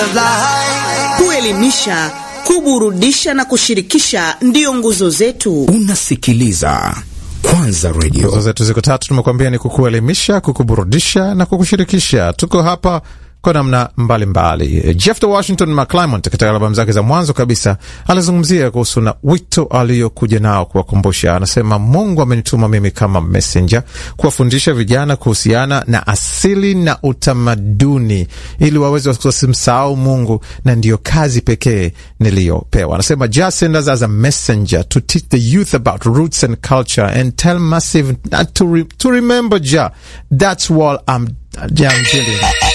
Kuelimisha, kuburudisha na kushirikisha ndiyo nguzo zetu. Unasikiliza Kwanza Nguzo Radio. zetu ziko tatu, tumekuambia ni kukuelimisha, kukuburudisha na kukushirikisha. Tuko hapa kwa namna mbalimbali. Jeff the Washington McClymont katika albamu zake za mwanzo kabisa alizungumzia kuhusu na wito aliyokuja nao kuwakumbusha. Anasema, Mungu amenituma mimi kama messenger kuwafundisha vijana kuhusiana na asili na utamaduni ili waweze wasimsahau Mungu, na ndiyo kazi pekee niliyopewa. Anasema, just send us as a messenger to teach the youth about roots and culture and tell massive not to, re to remember Jah. That's what I'm, I'm doing.